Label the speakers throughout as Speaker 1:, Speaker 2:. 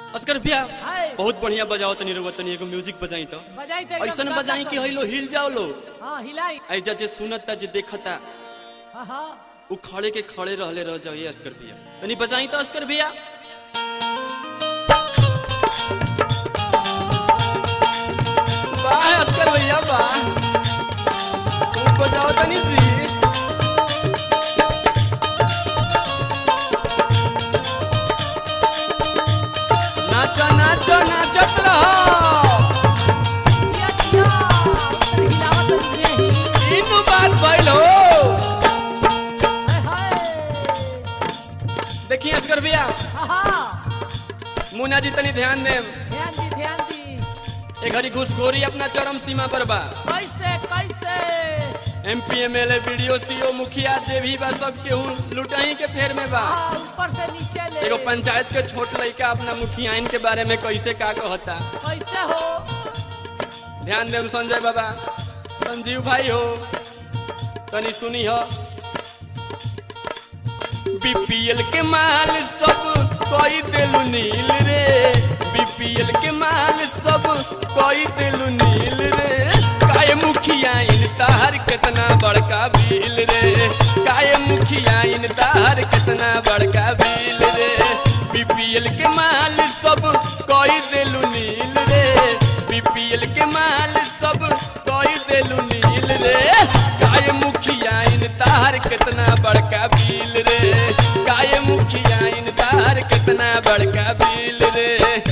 Speaker 1: Oscar भैया
Speaker 2: हाय।
Speaker 1: बहुत बढ़िया बजाओ तनी रउआ तनी एगो म्यूजिक बजाई तो
Speaker 2: बजाई तो एकदम
Speaker 1: ऐसन
Speaker 2: गाता
Speaker 1: बजाई कि
Speaker 2: तो।
Speaker 1: हइलो हिल जाओ लो
Speaker 2: हाँ हिलाई
Speaker 1: ऐजा जे सुनता जे देखता
Speaker 2: हाँ हाँ
Speaker 1: उ खड़े के खड़े रहले रह जाओ ये अस्कर भैया तनी बजाई तो अस्कर भैया वाह अस्कर भैया वाह खूब बजाओ तनी जी नाचो नाचो नाचत रहो
Speaker 2: किया किया तनी हिलावत तनी ही
Speaker 1: इनु बात भइल हो
Speaker 2: हाय हाय
Speaker 1: देखिए असगर भैया
Speaker 2: हाँ हाँ
Speaker 1: मुन्ना जी तनी ध्यान दे
Speaker 2: ध्यान दी ध्यान दी
Speaker 1: ए घड़ी घुसखोरी अपना चरम सीमा पर बा
Speaker 2: कैसे कैसे
Speaker 1: एमपी एमएलए वीडियो सीओ मुखिया जे भी बा सब केहू लुटाई के फेर में बा
Speaker 2: हाँ ऊपर से नीचे ले
Speaker 1: एगो पंचायत के छोट लड़का अपना मुखियाइन के बारे में कैसे का कहता
Speaker 2: कैसे हो
Speaker 1: ध्यान देम संजय बाबा संजीव भाई हो तनी सुनी हो बीपीएल के माल सब कोई दिलु नील रे बीपीएल के माल सब कोई दिलु नील रे काय मुखिया इन तार कितना बड़का बिल रे काय मुखिया इन तार कितना बड़का बिल रे बीपीएल के माल सब कोई दिलु नील रे बीपीएल के माल सब कोई दिलु नील रे काय मुखिया इन तार कितना बड़का बिल रे काय मुखिया इन तार कितना बड़का बिल रे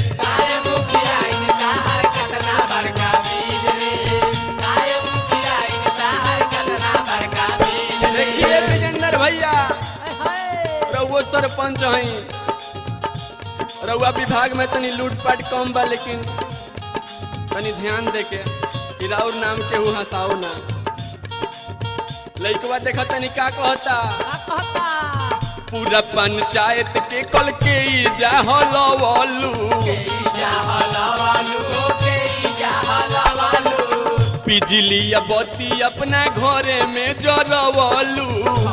Speaker 1: देखिए विजेंद्र भैया
Speaker 2: हाय हाय
Speaker 1: रउआ सरपंच हई रउआ विभाग में तनी लूटपाट कम बा लेकिन तनी ध्यान दे के कि राउर नाम केहू हंसाओ ना लइकवा देखा तनी का कहता
Speaker 2: का कहता
Speaker 1: पूरा पंचायत के कल के ई जाहलवलू बिजली या बत्ती अपना घरे में जरवलू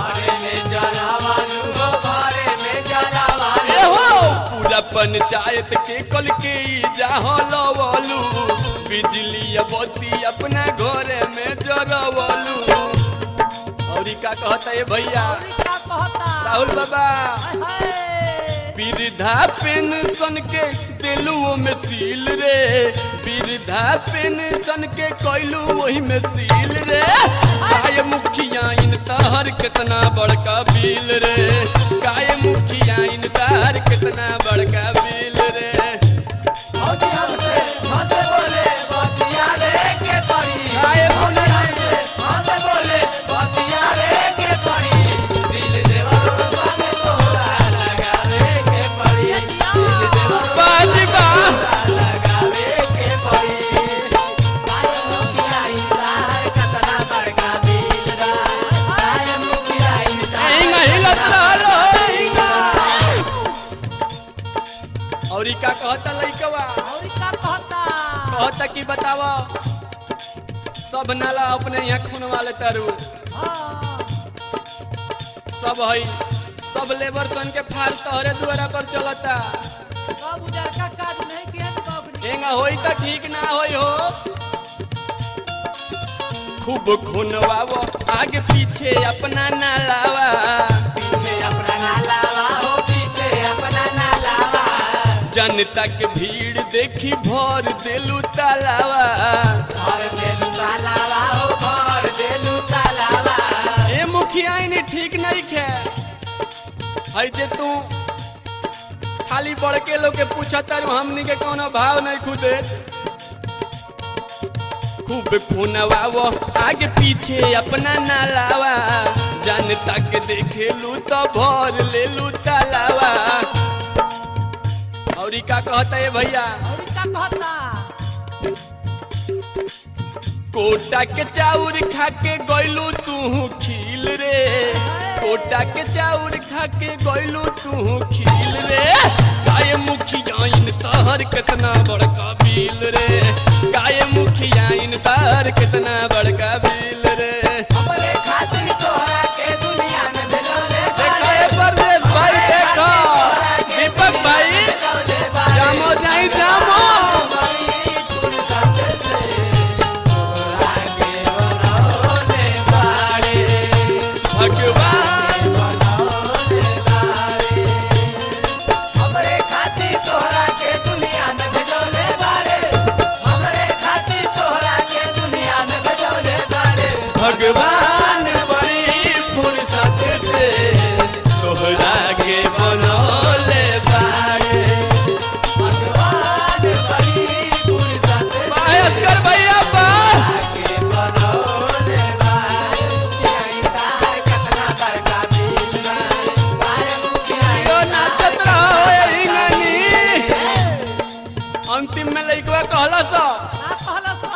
Speaker 1: ए हो पूरा पंचायत के कल के ई जाहलवलू बिजली या बत्ती अपना घरे में जरवलू और ई का कहता है भैया
Speaker 2: और ई का कहता
Speaker 1: राहुल बाबा
Speaker 2: हाय हाय
Speaker 1: वृद्धा पेंशन के दिलुओ में सील रे वृद्धा पेंशन के कैलू वही में सील रे काय मुखिया इन तार कितना बड़का बिल रे काय मुखिया इन तार कितना बड़का बिल रे काय बोले बाजीबा एहिंगा हिलत रहलो एहिंगा और ई का कहता लइकवा
Speaker 2: और ई का कहता
Speaker 1: कहता कि बतावा सब नाला अपने यहाँ खून वाले तारू
Speaker 2: हाँ
Speaker 1: सब हई सब लेबर सन के फार तोहरे दुआरा पर चलता
Speaker 2: सब उजरका कार्ड नहीं किया तो बाबू
Speaker 1: एंगा होई त ठीक ना होई हो खूब खूनवावो आगे पीछे अपना नालावा जनता के भीड़ देखी भर देलू तालावा ए मुखिया इनी ठीक नहीं खे हई जे तू खाली बढ़ के लोग के पूछा तारू हमनी के कोनो भाव नहीं खुदे खूब खूनवावो आगे पीछे अपना नालावा जनता के देखेलू तो भर लेलू तालावा और ई का कहता है भैया
Speaker 2: और ई का कहता
Speaker 1: कोटा के चाउर खा के गइलू तू खील रे कोटा के चाउर खा के गइलू तू खील रे गाय मुखिया इन तहर कितना बड़का बिल रे गाय मुखिया इन तहर कितना बड़का बिल रे देखो ये परदेश भाई देखो दीपक भाई जामो भगवान बड़ी फुर्सत से तोहरा के बनौले बाड़े
Speaker 3: भगवान बड़ी फुर्सत से
Speaker 1: भास्कर भैया बा
Speaker 3: के बनौले बाड़े। तार कतना बड़का दिल बा, बारे मुखिया
Speaker 1: यो नाचत रहो यही गानी अंतिम में लइकवा कहला सा
Speaker 2: का कहला सा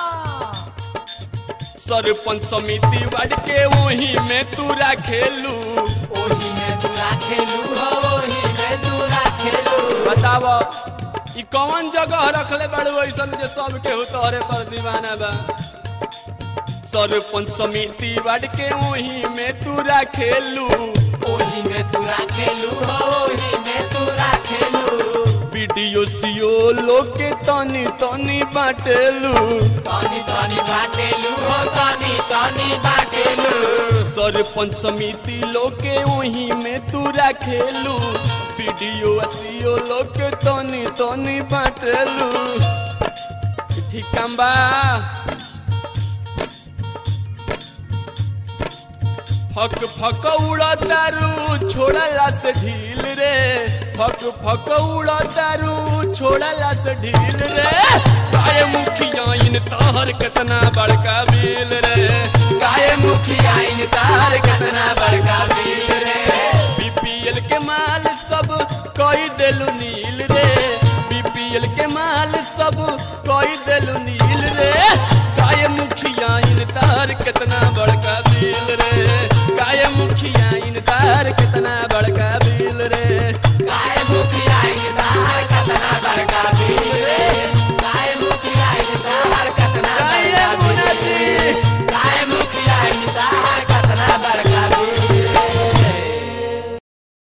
Speaker 1: सरपंच समिति बाड़ के वही में तू खेलू
Speaker 3: ओही में तूरा खेलू हो ओही में तूरा खेलू
Speaker 1: बताव ई कौन जगह रखले बाड़ू ऐसन जे सब केहू तोहरे पर दीवाना बा सरपंच समिति बाड़ के वही में तू खेलू
Speaker 3: ओही में तूरा खेलू हो ओही में तूरा खेलू
Speaker 1: वीडियो सीओ लोग के तनी तनी बाटेलू
Speaker 3: तनी तनी बाटेलू हो तनी तनी बाटेलू
Speaker 1: सरपंच समिति लोग के वही में तू खेलू वीडियो सीओ लोग के तनी तनी बाटेलू ठीक काम बा फक फक उड़ा दारू छोड़ला से ढील रे फक फक उड़ा दारू छोड़ला से ढील रे काय मुखिया इन तार कितना बड़का बिल रे काय मुखिया इन तार कितना बड़का बिल रे बीपीएल के माल सब कोई देलू नील रे बीपीएल के माल सब कोई देलू नील रे काय मुखिया इन तार कितना बड़का बिल रे काय मुखिया इन तार कितना बड़का